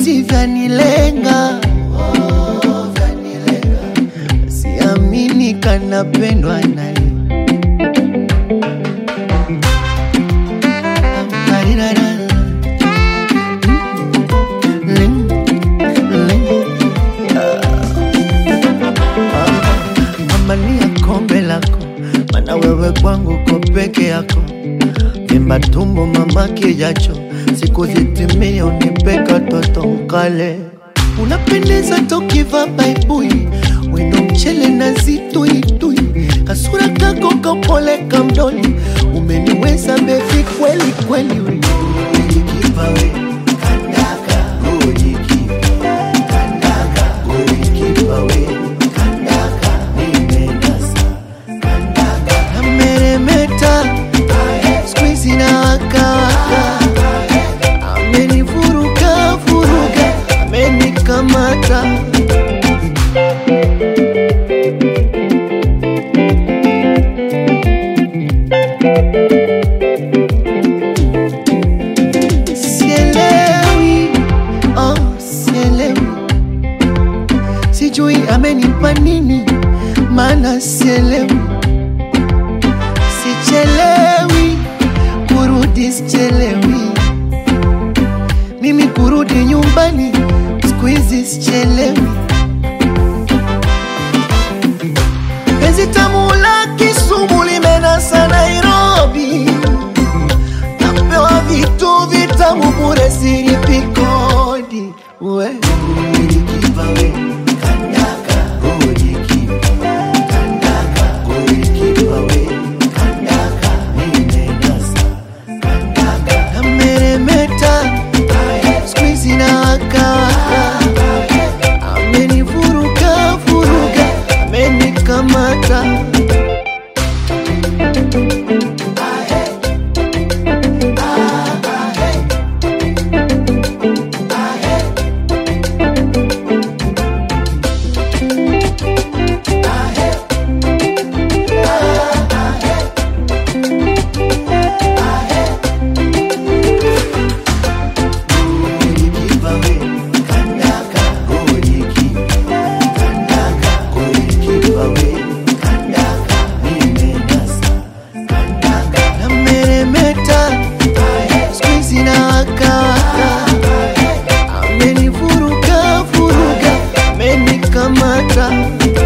mapenzi vyanilenga, oh, vyanilenga. Siamini kanapendwa naye Marirara. Mm, mm. Amania kombe lako, mana wewe kwangu ko peke yako. Vimba tumbo mama kijacho, siku zitimie unipeka toto mkale. Unapendeza tokiva baibui, wino mchele na zituitui, kasura kako kapole kamdoni, umeniweza bevi kweli kweli. we. Ulikipa we, kandaka, ulikipa, kandaka, ulikipa we, kandaka, nimenasa, kandaka, nameremeta, squeeze na waka waka, amenivuruga vuruga, amenikamata. Sielewi, oh, sielewi, sijui amenipa nini, maana sielewi, sichelewi kurudi, sichelewi mimi kurudi nyumbani, siku hizi sichelewi. Penzi tamu la Kisumu limenasa Nairobi, napewa vitu vitamu bure, silipi kodi. We ulikipa we kandaka, ulikipa kandaka, ulikipa we kandaka, nimenasa kandaka, nameremeta squeeze na waka waka, amenivuruga vuruga, amenikamata. Ulikipa we kandaka, ulikipa kandaka, ulikipa we kandaka, nimenasa kandaka, nameremeta squeeze na waka waka, amenivuruga vuruga, amenikamata.